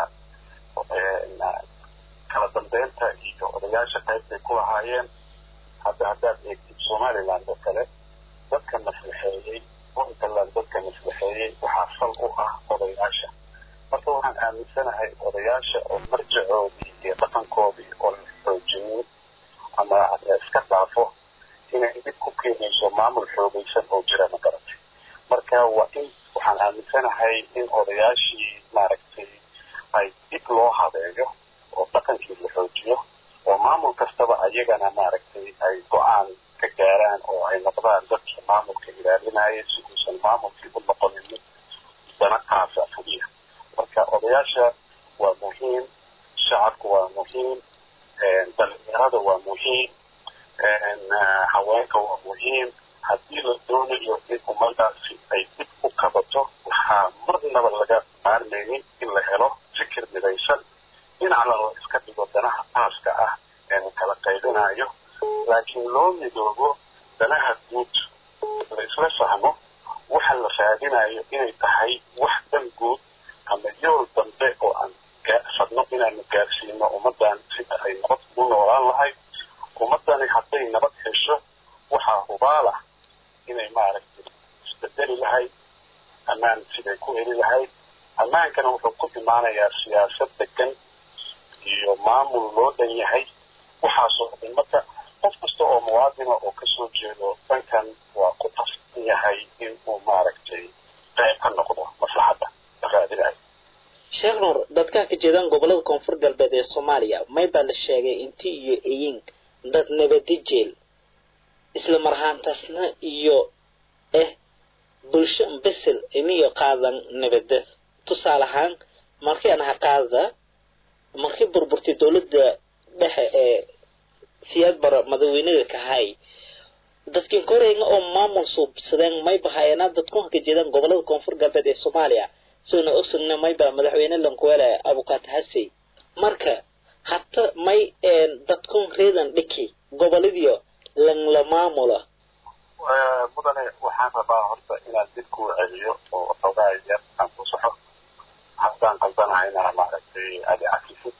kala dambeynta iyo odayaasha qaybtay ku lahaayeen hadda haddaad eegtid somaliland oo kale dadka maslaxeeyey puntland dadka maslaxeeyey waxaa fal u ah odayaasha marka waxaan aaminsanahay odayaasha oo marjacoodii iyo dhaqankoodii oo la xoojinin ama iska dhaafo inay dib ku keenayso maamul xoogaysan oo jira ma garatay marka waa in waxaan aaminsanahay in odayaashii maaragtay ay dib loo habeeyo oo dhaqankii la xoojiyo oo maamul kastaba ayagana maaragtay ay go-aan ka gaaraan oo ay noqdaan dadkii maamulka ilaalinaya si uusan maamulkii u noqonin mid dana qaasa fuliya marka odayaasha waa muhiim shacabku waa muhiim dhalinyarada waa muhiim haweenka waa muhiim haddii la doonayo in ummadaasi ay dib u kabato waxaa marnaba laga maarmaynin in la helo fikir midaysan dhinacna la iska dhigo danaha aaska ah ee la kala qaybinayo laakiin loo midoobo danaha guud la isla fahmo waxa la raadinayo inay tahay wax dan guud ama yool dambe oo aan fadno inaanu gaarsiino ummadan sida ay nabad ugu noolaan lahayd ummadani hadday nabad hesho waxaa hubaal ah inay maaragtay isbedeli lahayd ammaan siday ku heli lahayd ammaankana wuxuu ku imaanayaa siyaasad degan iyo maamul loo dhan yahay waxaasoo dhan marka qof kasta oo muwaadina oo kasoo jeedo dhankan waa ku diidan yahay in uu maaragtay qayb ka noqdo maslaxadda la raadinayo sheekh nuur dadkaa ka jeedaan gobolada koonfur galbeed ee soomaaliya may baa la sheegay inti iyo eyin dad nabadi jeel isla marhaantaasna iyo eh bulsho besel iniyo qaadan nabada tusaale ahaan markii aan ha qaada markii burburtay dowladda dhexe ee siyaad bara madaweynada kahay dadkin koreyga oo maamul suubsadeen mayba hayana dadku ka jeedaan gobolada koonfur galbeed ee soomaaliya soona ogsogna mayba madaxweyne lankuwele abukat hasey marka hata may dadkun reedan dhiki goboladiyo langla maamula mudane waxaan rabaa horta inaan dib kuu celiyo oo xoogaa yar aan ku soxo haddaan qaldanahayna maaragtay adi cakisid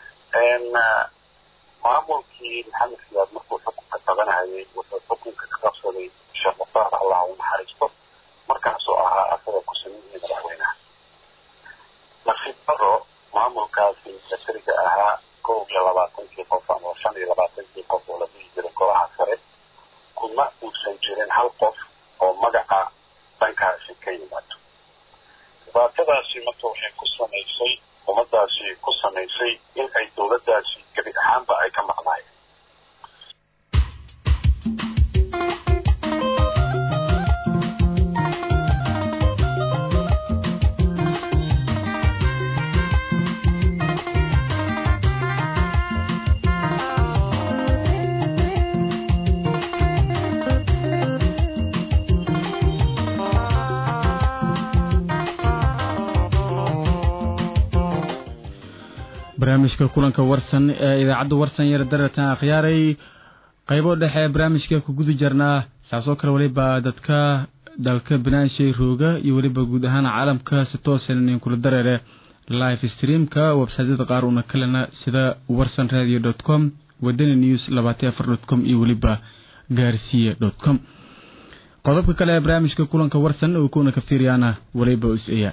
maamulkii maxamed siyaad markuu xukunka qabanahayay wuxuu xukunka ka qabsaday sheekh mukhtaar allah u naxariisto markaasoo ahaa asaga ku sameeyey madaxweynaha nasiib daro maamulkaasi asariga ahaa kow iyo labaatankii qof ama shan iyo labaatankii qof oo la dhihi jiray golaha sare kuma uusan jirin hal qof oo magaca dhankaasi ka yimaado dhibaatadaasi marka waxay ku samaysay ummadaasi ku samaysay in ay dowladdaasi gebi ahaanba ay ka maqnaayeen barnaamijka kulanka warsan ee idaacadda warsan yar daratan akhyaaray qaybo dhexe barnaamijka ku guda jarnaa saasoo kale weliba dadka dalka banaanshay rooga iyo weliba guud ahaan caalamka si toosan in kula dareere live streamka websaytyada qaar una kalena sida warsan radio dot com wadani news labaatan afar dot com iyo weliba gaarsiya dot com qodobka kale ee barnaamijka kulanka warsan uu kuna ka fiiriyaana weliba is-eya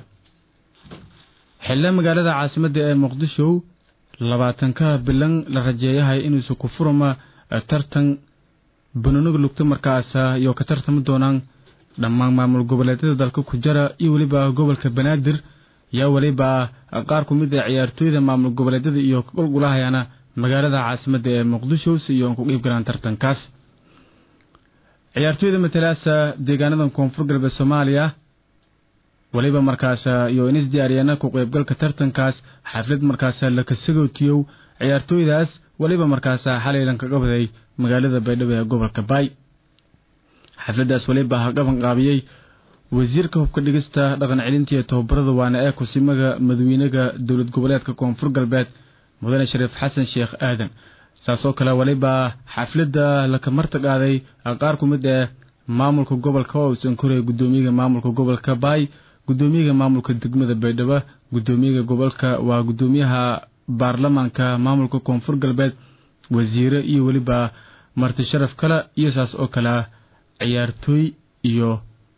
xildhe magaalada caasimadda ee muqdisho labaatanka bilan la rajeeyahay inuusa ku furama tartan banooniga lugta markaasa iyo ka tartami doonaan dhammaan maamul goboleedyada dalka ku jara iyo weliba gobolka banaadir yaa weliba qaar ku mid a ciyaartooyda maamul goboleedyada iyo golgulahayaana magaalada caasimadda ee muqdisho si iyo ku qiib galaan tartankaas ciyaartooyda matalaasa deegaanadan koonfur galbeed soomaaliya weliba markaas iyo inis diyaariyana ku qaybgalka tartankaas xaflad markaas la kasagootiyow ciyaartooydaas weliba markaas xalaylan kaga baday magaalada baydhabo ee gobolka baay xafladaas weliba ha qaban qaabiyey wasiirka hubka dhigista dhaqan celinta iyo tababarada waana ee kusimaga madawiinaga dowlad goboleedka koonfur galbeed mudane shariif xasan sheekh aadan saasoo kale weliba xaflada laka marta qaaday qaar ku mid ee maamulka gobolka oo uusan koraya gudoomiyaga maamulka gobolka baay gudoomiyaga maamulka degmada baydhabo gudoomiyaga gobolka waa gudoomiyaha baarlamaanka maamulka koonfur galbeed wasiire iyo weliba marti sharaf kale iyo saas oo kale ciyaartooy iyo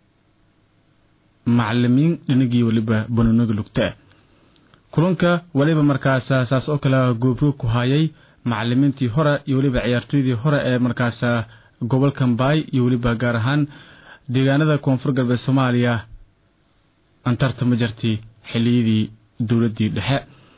macalimiin dhinagii weliba banooniga lugta kulanka weliba markaas saas oo kale goobroog ku hayay macalimiintii hore iyo weliba ciyaartooydii hore ee markaas gobolka mbaay iyo weliba gaar ahaan deegaanada koonfur galbeed soomaaliya antarta ma jarti xiliyadii dowladii dhexe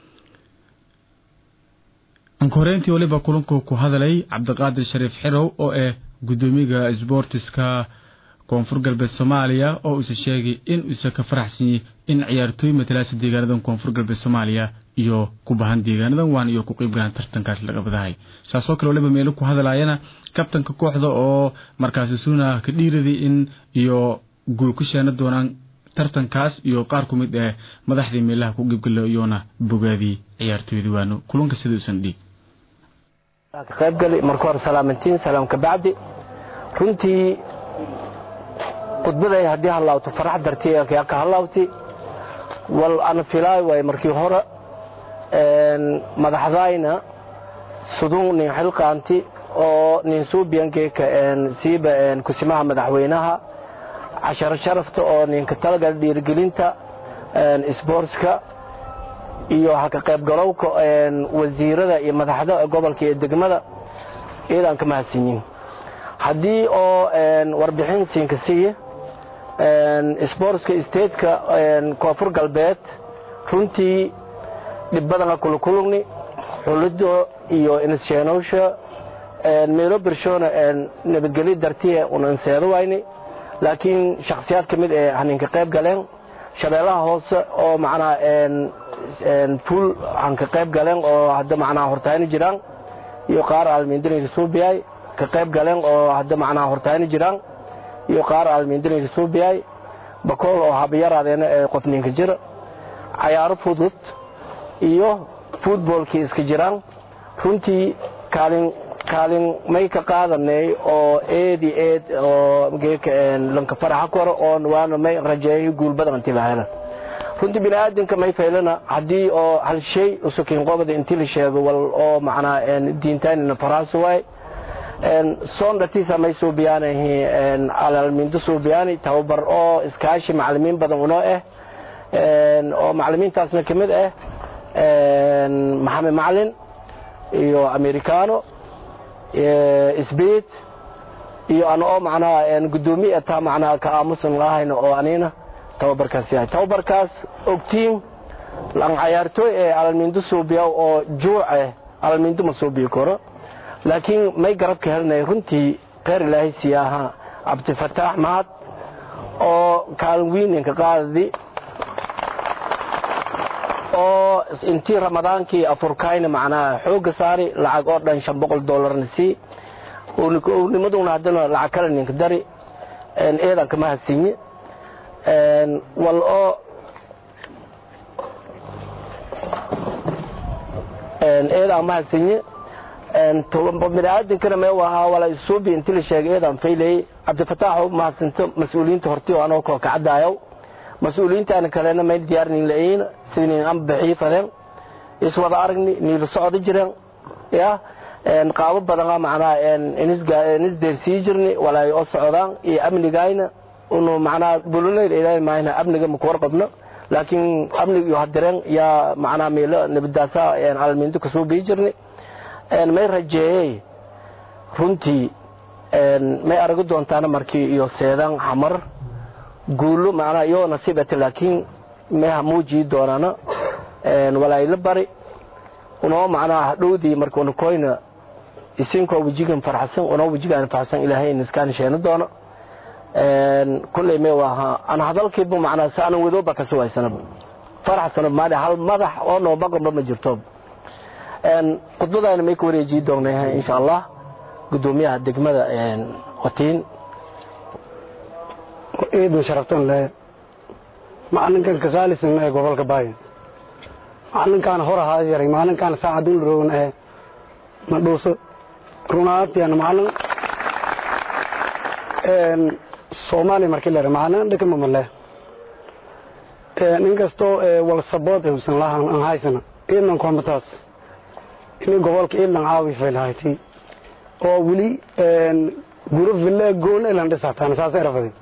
ankoreyntii weliba kulanku ku hadalay cabdiqaadir shariif xirow oo ah gudoomiyaga sboortiska koonfur galbeed soomaaliya oo uuse sheegay in uuse ka faraxsanyay in ciyaartooy matalaasa deegaanadan koonfur galbeed soomaaliya iyo ku bahan deegaanadan waan iyo ku qeyb galaan tartankaas laga badahay saasoo kale waliba meelo ku hadalaayana kabtanka kooxda oo markaasi suuna ka dhiiraday in iyo guul ku sheena doonaan tartankaas iyo qaar ku mid eh madaxdii meelaha ku qeybgala iyoona bogaadii ciyaartooyda waano kulanka siduusan dhiig ka qaybgali marka hore salaamantiin salaam ka bacdi runtii khudbaday haddii halaawto farax dartii ka halaawti wal ana filaay waay markii hore madaxdayna sudun nin xilqaanti oo nin suubiyankeka siiba kusimaha madaxweynaha casharo sharafta oo ninka talagal dhiirigelinta sboortska iyo haka qaybgalowka wasiirada iyo madaxda gobolka iyo degmada iyadaan ka mahadsanyiin haddii oo warbixin siinka siiya sportska stateka koonfur galbeed runtii dhib badana kula kulugni xulido iyo insheenowsha meelo birshona nabadgelyo dartiye unanseedo wayni laakiin shakhsiyaad ka mid ee haninka qayb galeen shabeellaha hoose oo macnaa fuul hanka qayb galeen oo hadda macnaa hortaayni jiraan iyo qaar aalmiindinayka suubiyay ka qayb galeen oo hadda macnaa hortaayni jiraan iyo qaar aalmiindinayka suubiyay bakool oo habayaraadeena ee qofninka jira cayaaro fudud iyo futboolkii iska jiraan runtii kaalin kaalin may ka qaadanay oo eedi eed oo geeka lanka faraxa koro oo waana may rajeeyo guul badan intii la helo runtii bini aadamka may faylana haddii oo hal shay usukin qobada intii la sheego wal oo macnaa diintaanina faraas waay soon dhatiisa may suubiyaanahi alalmiinto suubiyaani tababar oo iskaashi macalimiin badan unoo ah oo macalimiintaasna ka mid ah maxamed macalin iyo americano sbid iyo ana oo macnaha gudoomiye ataa macnaha ka aamusan lahayna oo anina tababarkaas yahay tababarkaas ogtiin lan cayaartooy ee alalmiinto suubiya oo juuce alalmiinto ma suubiyi karo laakiin may garabka helinay runtii kheyr ilaahay siyaaha cabdifataax mahad oo kaalin wiininka qaadadi oo intii ramadaankii afurkayna macnaha xooga saari lacag oo dhan shan boqol dollarna sii nimaduna haddana lacag kale ninka dari eedan kama hasinye wal oo eedan ma hasinye biniaadankana me ahaa wala isuubi intii la sheegay eedan faylay cabdifataax mahadsanto mas-uuliyiinta horti oo anoo koo kacadaayo mas-uuliyiintaana kalena may diyaarnin la-een sidii amba bixii fadeen iswada aragni niila socdo jireen ya qaabo badana macnaha inisdeersii jirni walaay oo socdaan iyo amnigayna unu macnaha buloleyl ilaahay maayna amniga maku warqabno laakiin amnig iyo hadireen yaa macnaha meelo nabadaasa almiinto kasoo bii jirni may rajeeyey runtii may aragi doontaana markii iyo seedaan xamar guulo macnaha iyoo nasiibata laakiin may hamuujii doonaana walaayla bari unoo macnaha hadhowdii marka unakoyna isinkoo wejigan farxsan unoo wejigaan farxsan ilaahay niskaan sheeno doono kulley may waaha ana hadalkiiba macnaha si anan wadooba kasi waysanaba faraxsana maali hal madax oo noobaqanba ma jirto khudbadaana may ka wareejii doonay insha allah gudoomiyaha degmada watiin ciidan sharaftan le macalinkan kasaalisan ee gobolka baayo macalinkaan hor ahaa yaray macalinkaan saacadun rogan ee madhuuso runaantiyan macalin soomaaliya markii leer macalin dhakama male nin kastoo wal sabood uusan lahan aan haysana ciidan koomataas inay gobolka ciidan caawi faylhayti oo weli guro villa goon elan dhisataan saas erafadin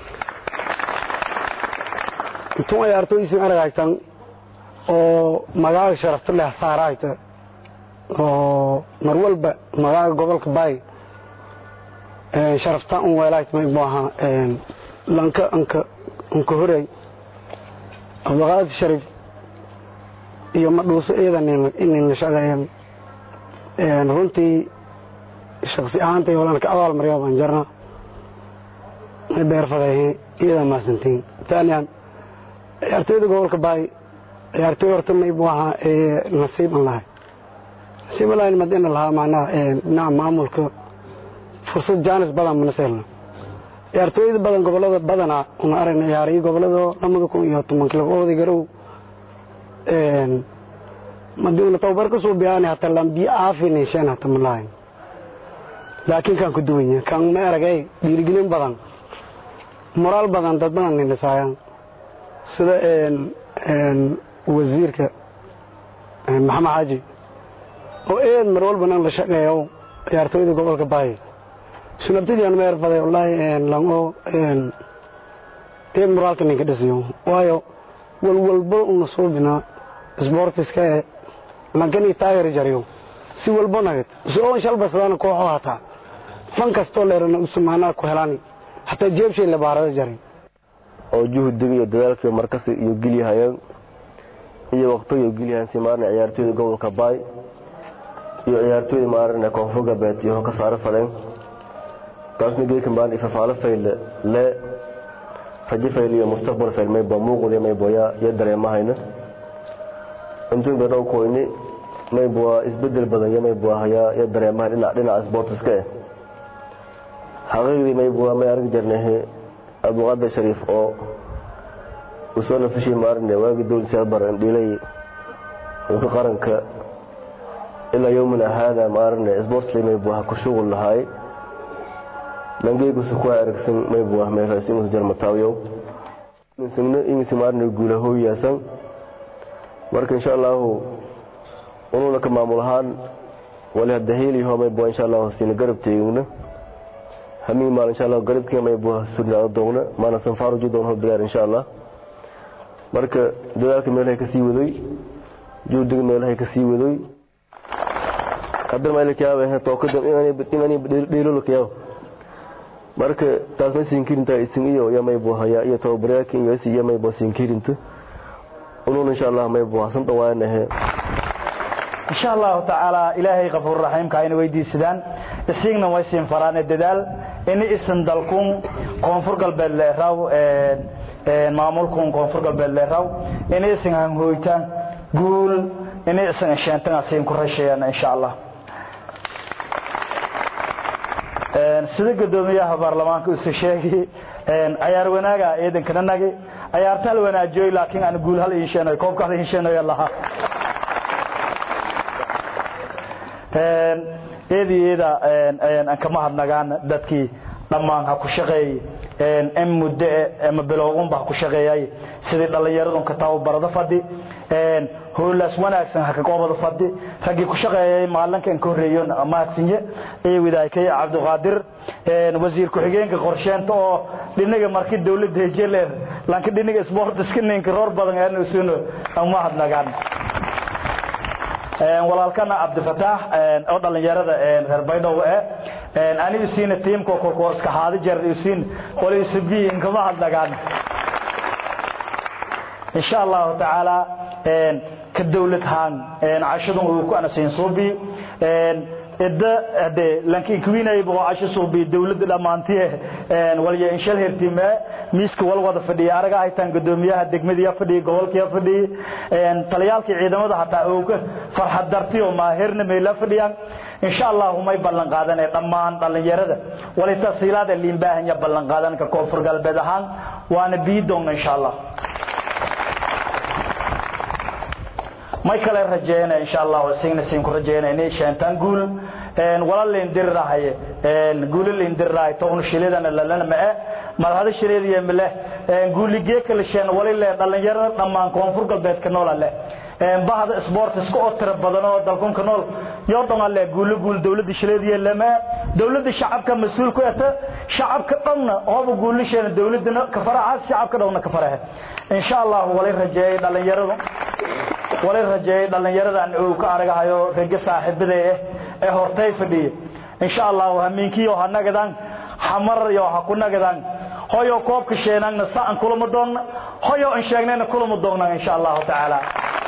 intun ay artoysin aragaytan oo magaaga sharafta leh saarayta oo mar walba magaaga gobolka baay sharafta un weelayt may maaha lanka anka anka horay abdulqaadir sharif iyo madhuuso iyadan inin la shaqeeyan runtii shaksi ahaantay walan ka abaal maryaa baan jarna may beerfadayhe iyadan maasantiin taaniyan ciyaartooyda gobolka baay ciyaartooy horta maybu ahaa nasiiban lahay nasiiban lahay madina lahaa macnaha dhinaca maamulka fursad jaanis badan mana seelna ciyaartooyda badan gobolada badana una aragna ciyaariyo gobolada lamada kun iyo toban kilo oday garow madi una tababar kasoo biyaani hata lambiyo aafin sheen hata ma lahayn laakiin kan ku duwanya kan ma aragay dhiirigelin badan moraal badan dad badan nindhisaayaan sida wasiirka maxamed xaaji oo eed mar walba nan la shaqeeyo ciyaartooyda gobolka baay sunabtadiian ma erfaday wallaahi lango eed moraalka ninka dhisiyo waayo walwalbo una suubina sportiska ee lankani taageer jariyo si walbo nagad si oon shalbasadana kooxo hataa fan kastoo leerana usumaanaa ku helani hataa jeebshay la baarada jaray oo juhdiga iyo dadaalka markas iyo gelyahayeen iyo waqtiga gelyahan si maarna ciyaartooyda gobolka baay iyo ciyaartooyda maarna koonfur galbeed iyo ka saaro fadeen taasna geedka maarna ifafaalo fayle le rajo fayle iyo mustaqbal fayle may boo muuqda may booya iyo dareemahayna intuun bay dhow koyni may bua isbedel badan iyo may bua hayaa iyo dareemahay dhinac dhinaca sportiska eh xaqiiqdii may bua may argi jirnay abduqaadir shariif oo uu soo nafishay maarne waagii dowlad siyaabar dhilay dhulka qaranka ilaa yowmina haada maarne sportsli may bua ku shughul lahaay langeegusu ku aragsan may bua may raasimus jarmataawiyow minsagno ingisi maarne guulahooyaasan marka insha allahu unuuna ka maamul ahaan wali hadda heliho may bua insha allahu siina garab teegna hamii maal insha allah garabkii may bua surnaado doogna maana sanfaaruji doon hobilaar insha allah marka dadaalka meelahay kasii wadoy juhdiga meelahay kasii wadoy hadda maylakayaaba tookadan inani dheelolakayaaba marka taas may siinkirintaa isin iyo iyo may buhaya iyo tababaryaalka iyo iyo may bua siinkirinta unuun insha allah may bua san dhawaanahe insha allahu tacaala ilaahay kafuur raxiimka ayna weydiisadaan isiigna way siin faraane dadaal ini isan dalkun koonfur galbeed leeraw maamulkun koonfur galbeed leeraw ini isan hanhooytaan guul ini isan sheenten asiin ku rasheeyaan insha allah sida gudoomiyaha baarlamaanka use sheegi cayaar wanaaga ciidankana nagi cayaarta hal wanaajiyoy laakiin aan guul hal iisheenay koobka hal iisheenayo lahaa eedi eeda aan kama hadnagaan dadkii dhammaan ha ku shaqeeyey in muddo ama bilowgunba ha ku shaqeeyay sidii dhallinyaradun ka tababarada fadhi howlaas wanaagsan ha kagoobada fadhi raggii ku shaqeeyay maalinkan ka horreeyon mahadsinye iyo widaykay cabdiqaadir wasiir ku-xigeenka qorsheenta oo dhinaga markii dawladda hejeler lanka dhinaga sportiska ninka roor badan aanusuno ama hadnagaan walaalkana cabdifataax oo dhalinyarada reer baydhow eh ani isiina tiimka kolkoo iska haadi jeer isiin wali isubi inkama hadnagaan insha allahu tacaala ka dawlad haan cashadun uu ku anasiin suubi idda hade lankiin kuwinay boo casho suubi dawladda dhammaantiye waliya inshal hertime miiska wal wada fadhiya araga haytaan gudoomiyaha degmadiya fadhiya gobolkiya fadhiya taliyaalkii ciidamada hataa ooga farxad dartiyo maahirna meela fadhiyaan insha allahu may ballan qaadanay dhammaan dhallinyarada wali tasiilaada liin baahanya ballan qaadan ka koonfur galbeed ahaan waana bii doonna insha allah may kale rajeeyna insha allah signa siin ku rajeeyna inay sheentaan guul wala leen dirirahay guul leen dirirahay toon shilidana lalana ma ah marhada shilidiye male guuligee kala sheen wali leen dhalinyarada dhammaan koonfur galbeed ka nool leh bahda sports ku otra badan oo dalkun ka nool yoo dhan leh guul guul dawladda shilidiye lama dawladda shacabka mas'uul ku ah shacabka dhanna oo guulisheen dawladna ka faraha shacabka dhanna ka faraha insha allah wali rajeeyay dhalinyaradu wali rajeeyay dhalinyaradan uu ka aragahayo rega saaxiibada eh ee hortay fadhiye insha allah hamiinkiyo hanagadan xamar iyo ha ku nagadan hoyo koobka sheenagna saan kulama doonna hoyo in sheegnayna kulama doonna insha allah taala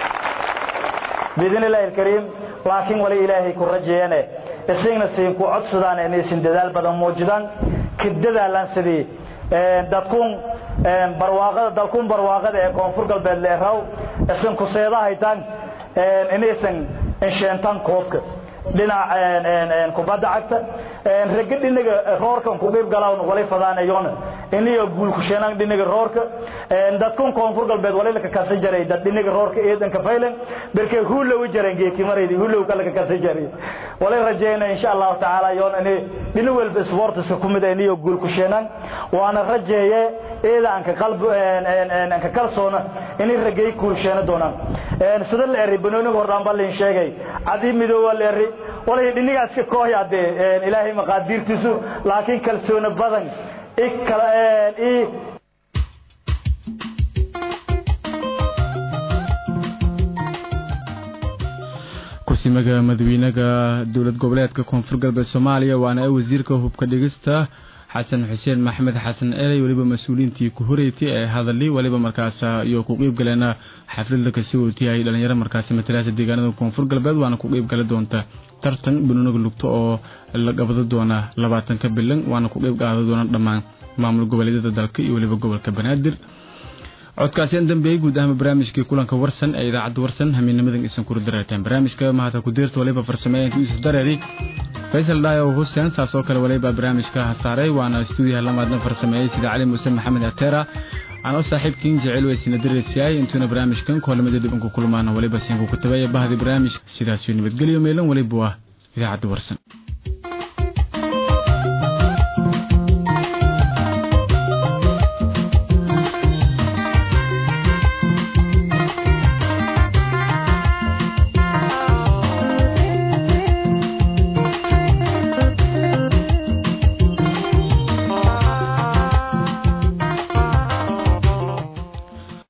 باذن الله الكريم لكن ولي إلهي كن رجيانه isagna siin ku codsadaan inay sin dadaal badan muujidaan kidadaalan sidii dadkun barwaaqada dalkun barwaaqada ee koonfur galbeed leeraw isan ku seedahaytaan inaysan insheentaan koobka dhinac kubadda cagta ragga dhinaga roorkan ku qeyb galaan walay fadaanayoon iniyo guul ku sheenaan dhinaga roorka dadkun koonfur galbeed walay la ka kasa jaray dad dhinaga roorka eedan ka faylan berkay huulo u jareen geeki maraydi huulo kala ka kasa jaray walay rajeeyna insha Allah taala yoon inay dhinaga walba sports ku mid iniyo guul ku sheenaan waana rajeeye eedan ka qalb aan ka kalsoona inay ragay guul sheena doonaan sida la eray banooniga hordaan balin sheegay adi midooba la eray walay dhinagaas ka kooyade ilaahay maqaadiirtiisu laakiin kalsoona badan ikala i kusimaga madaxweynaha dowlad goboleedka koonfur galbeed Soomaaliya waana wasiirka hubka dhigista xasan xuseen maxmed xasan eley weliba mas-uuliyiintii ku horeysay ee hadali weliba markaas iyo ku qeyb galeena xaflada kasii wotiyay dhalinyaro markaasi matalaasa deegaanada koonfur galbeed waana ku qeyb gala doonta tartan banooniga lugto oo la qabado doona labaatanka bilan waana ku qeyb qaada doona dhammaan maamul goboleedyada dalka iyo weliba gobolka banaadir codkaasi dambeeyey guud ahaan barnaamijkii kulanka warsan ee idaacadda warsan hamiinnimadan isan kula dareerteen barnaamijka mahata ku deerta waliba farsameeyanka yuusuf dareeri faysal dhaayo huseen saas oo kale waliba barnaamijka hasaaray waana stuudiyaha lamaadna farsameeyey sida cali muuse maxamed ateera anoo saaxiibkiin jecel weysina dareersiyaay intuuna barnaamijkan koolamada dhibanku kulmaana waliba siinkuku tabeeya bahdi barnaamij sidaasiyo nabadgelyo meelan waliba waa idaacadda warsan